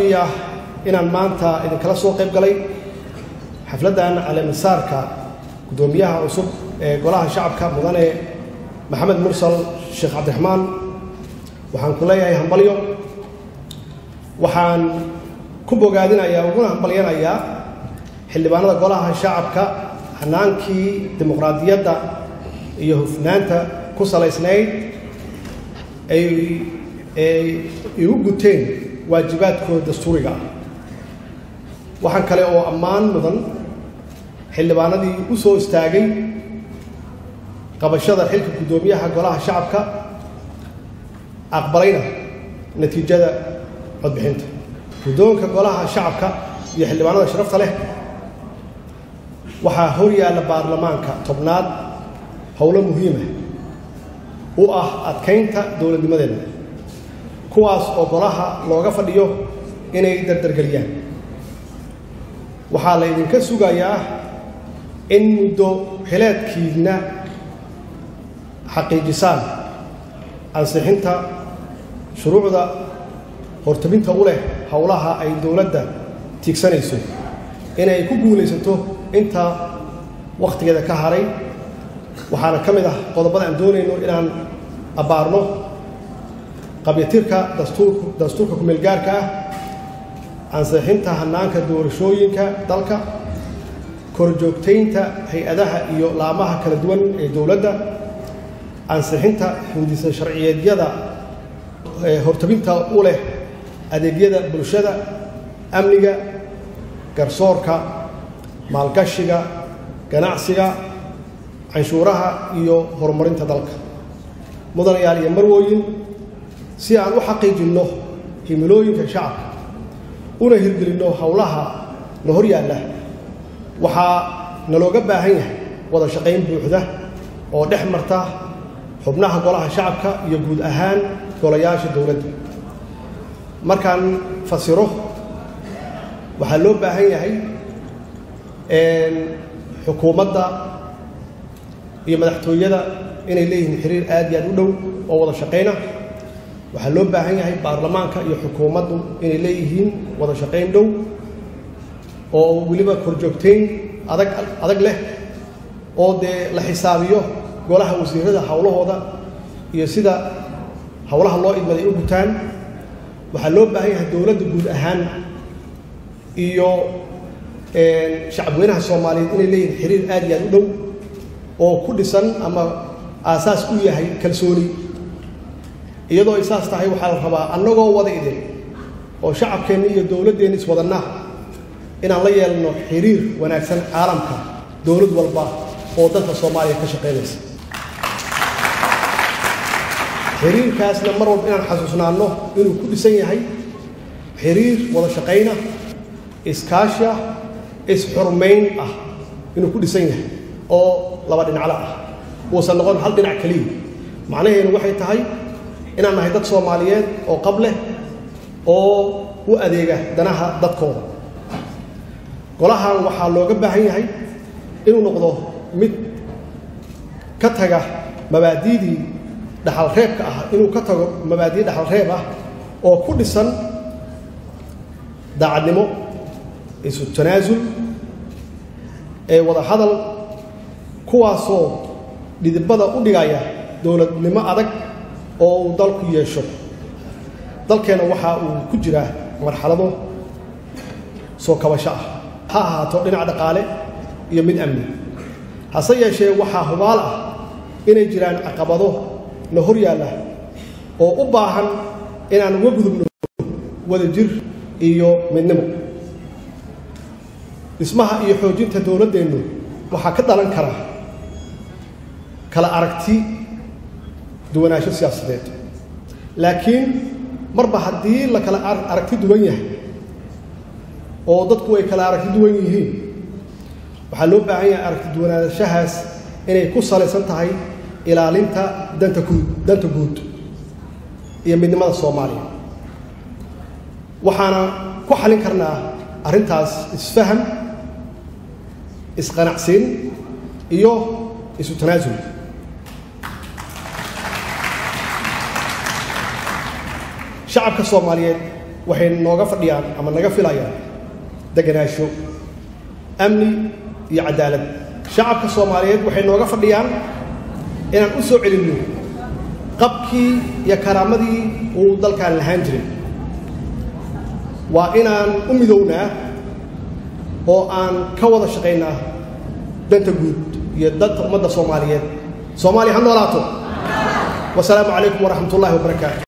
ii ah inaan maanta idinkala soo qayb galay xafladdan caleemisaarka guddoomiyaha cusub ee golaha shacabka mudane maxamed mursal sheekh cabdiraxmaan waxaan ku leeyahay hambalyo waxaan ku bogaadinayaa uguna hambalyanayaa xildhibaanada golaha shacabka hanaankii dimuqraadiyadda iyo hufnaanta ku salaysnayd ay ay igu guteen waajibaadkooda dastuuriga ah waxaan kale oo ammaan mudan xildhibaanadii u soo istaagay qabashada xilka guddoomiyaha golaha shacabka aqbalayna natiijada codbixinta guddoonka golaha shacabka iyo xildhibaanada sharafta leh waxaa hor yaalla baarlamaanka tobnaad howlo muhiima u ah adkaynta dowladnimadeena kuwaas oo golaha looga fadhiyo inay dardargeliyaan waxaa la ydinka sugayaa in muddo xileedkiidna xaqiijisaan ansixinta shuruucda hortabinta u leh howlaha ay dowladda tiigsanayso inay ku guulaysato inta wakhtigeeda ka haray waxaana ka mid ah qodobada aan doonayno inaan abbaarno qabyatirka dastuurka dastuurka kumeelgaarka ah ansixinta hanaanka doorashooyinka dalka korjoogtaynta hay-adaha iyo laamaha kala duwan ee dowladda ansixinta hindisa sharciyeedyada hortabinta u leh adeegyada bulshada amniga garsoorka maalgashiga ganacsiga canshuuraha iyo horumarinta dalka mudanayaal iyo marwooyin si aan u xaqiijinno himilooyinka shacabka una hirgelinno howlaha na hor yaalla waxaa nalooga baahan yahay wada shaqayn buuxda oo dhex marta xubnaha golaha shacabka iyo guud ahaan golayaasha dowladda markaan fasiro waxaa loo baahan yahay xukuumadda iyo madaxtooyada inay leeyihiin xiriir aad iyo aad u dhow oo wada shaqayna waxaa loo baahan yahay baarlamaanka iyo xukuumaddu inay leeyihiin wada shaqayn dhow oo weliba korjoogtayn adag adag leh oo dee la xisaabiyo golaha wasiirada howlahooda iyo sida howlaha loo idmaday u gutaan waxaa loo baahan yahay dowladda guud ahaan iyo shacabweynaha soomaaliyeed inay leeyihiin xiriir aad iyo aad u dhow oo ku dhisan ama aasaas u yahay kalsooni iyadoo ay saas tahay waxaa la rabaa annagoo wada idin oo shacabkeenna iyo dowladdeenna iswadanna inaan la yeelno xiriir wanaagsan caalamka dowlad walba oo dalka soomaaliya ka shaqaynaysa xiriirkaasna mar walba inaan xasuusnaanno inuu ku dhisan yahay xiriir wada shaqayna iskaashi ah is-xurmayn ah inuu ku dhisan yahay oo laba dhinaclo ah uusan noqon hal dhinac keliya macnaheedu waxay tahay inaan nahay dad soomaaliyeed oo qab leh oo u adeega danaha dadkooda golahan waxaa looga baahan yahay inuu noqdo mid ka taga mabaadiidii dhaxalreebka ah inuu ka tago mabaadii dhaxalreeb ah oo ku dhisan daacadnimo isu tanaasul ee wada hadal kuwaasoo dhidibada u dhigaya dowladnimo adag oo uu dalku yeesho dalkeenna waxa uu ku jiraa marxalado soo kabasho ah ha ahaato dhinac dhaqaale iyo mid amni hase yeeshee waxaa hubaal ah inay jiraan caqabado na hor yaalla oo u baahan inaan uga gudubno wada jir iyo midnimo dhismaha iyo xoojinta dowladdeennu waxaa ka dhalan kara kala aragti duwanaansho siyaasadeed laakiin marba haddii la kala aragti duwan yahay oo dadku ay kala aragti duwan yihiin waxaa loo baahan yahay aragti duwanaanshahaas inay ku salaysan tahay ilaalinta danta guud danta guud iyo midnimada soomaaliya waxaana ku xalin karnaa arrintaas isfaham isqanacsiin iyo isu tanaasul shacabka soomaaliyeed waxay nooga fadhiyaan ama naga filayaan deganaansho amni iyo cadaalad shacabka soomaaliyeed waxay nooga fadhiyaan inaan u soo celinno qabkii iyo karaamadii uu dalkaan lahaan jiray waa inaan u midownaa oo aan ka wada shaqaynaa danta guud iyo danta ummadda soomaaliyeed soomaaliya ha noolaato wasalaamu calaykum waraxmat ullahi wabarakaatu